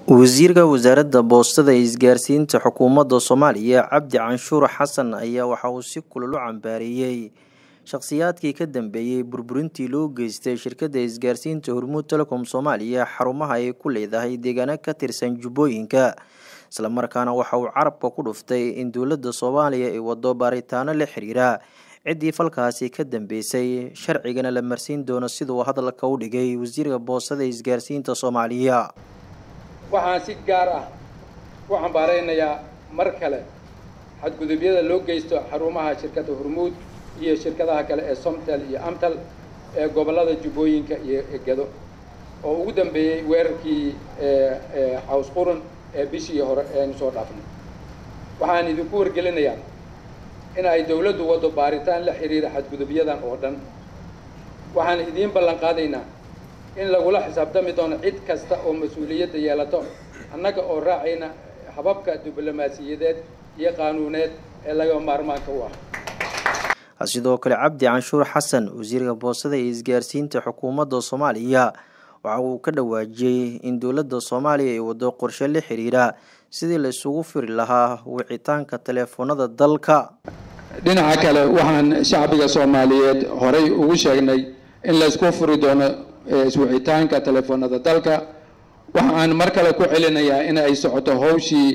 wasiirka wasaaradda boostada ee isgaarsiinta xukuumadda soomaaliya cabdi canshuur xasan ayaa waxa uu si kulul u cambaareeyey shakhsiyaadkii ka dambeeyey burburintii loo geystay shirkadda isgaarsiinta hormuud telecom soomaaliya xarumaha ay ku leedahay deegaano ka tirsan jubbooyinka islamarkaana waxa uu carabka ku dhuftay in dowladda soomaaliya ay wado baaritaano la xiriira ciddii falkaasi ka dambeysay sharcigana la marsiin doono siduu hadalka u dhigay wasiirka boostada ee isgaarsiinta soomaaliya waxaan si gaar ah u cambaaraynayaa mar kale xadgudubyada loo geysto xarumaha shirkadda hormuud iyo shirkadaha kale ee somtel iyo amtal ee gobollada jubbooyinka iyo gedo oo ugu dambeeyey weerarkii caws qurun ee bishii hore eanu soo dhaafnay waxaan idinku wargelinayaa in ay dawladdu waddo baaritaan la xiriira xadgudubyadan oo dhan waxaan idiin ballan qaadaynaa in lagula xisaabtami doono cid kasta oo mas-uuliyadda yeelato annaga oo raacayna hababka diblomaasiyadeed iyo qaanuuneed ee laga maarmaanka u ah sidoo kale cabdi canshuur xasan wasiirka boostada ee isgaarsiinta xukuumadda soomaaliya waxa uu ka dhawaajiyey in dowladda soomaaliya ay wado qorshe la xiriira sidii la isugu firi lahaa wicitaanka teleefoonada dalka dhinaca kale waxaan shacbiga soomaaliyeed horay ugu sheegnay in laysku furi doono iswicitaanka telefoonada dalka waxaan mar kale ku celinayaa in ay socoto howshii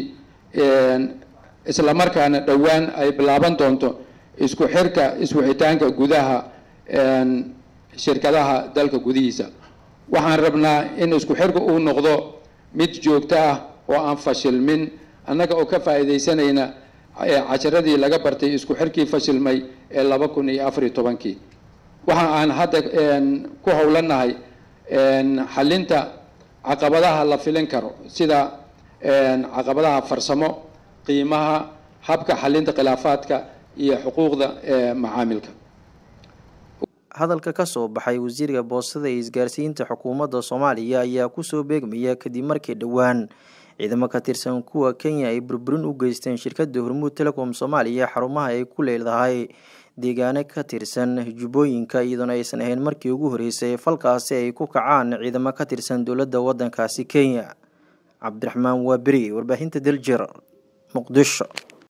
islamarkaana dhowaan ay bilaaban doonto isku xirka iswicitaanka gudaha shirkadaha dalka gudihiisa waxaan rabnaa in isku xirka uu noqdo mid joogto ah oo aan fashilmin annaga oo ka faa'iidaysanayna casharadii laga bartay isku xirkii fashilmay ee laba kun iyo afariyo tobankii waxa aan hadda ku howlanahay xalinta caqabadaha la filin karo sida caqabadaha farsamo qiimaha habka xalinta khilaafaadka iyo xuquuqda macaamilka hadalka ka soo baxay wasiirka boostada ee isgaarsiinta xukuumadda soomaaliya ayaa kusoo beegmaya kadib markii dhowaan ciidamo ka tirsan kuwa kenya ay burburin u geysteen shirkadda hormuud telecom soomaaliya xarumaha ay ku leedahay deegaano ka tirsan jubbooyinka iyadoona aysan ahayn markii ugu horeysay falkaasi ay ku kacaan ciidamo ka tirsan dowladda waddankaasi kenya cabdiraxmaan waaberi warbaahinta daljir muqdisho